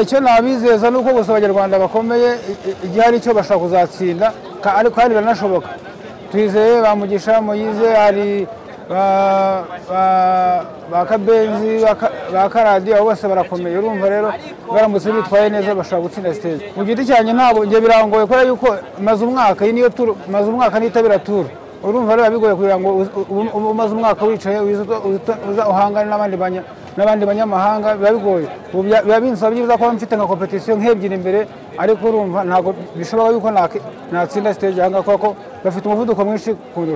icyo nabizeza ni uko gusa abanyarwanda bakomeye igihe hari icyo bashobora kuzatsinda ariko kandi biranashoboka twizeye bamugisha muyize hari ba kabenzi ba karadi abo bose barakomeye urumva rero baramutse bitwaye neza bashobora gutsinda sitezi mu giti cyanjye ntabwo njye birangoye kubera yuko maze umwaka iyi niyo turu maze umwaka nitabira turu urumva rero bigoye kugira ngo umaze umwaka wicaye uza uhangane n'abandi banyamahanga biba bigoye biba binsaba byiza kuba mfite nka kompetisiyo nk'ebyiri imbere ariko urumva ntabwo bishoboka yuko natsinda siteje aha ngaha kuko bafite umuvuduko mwinshi kundusha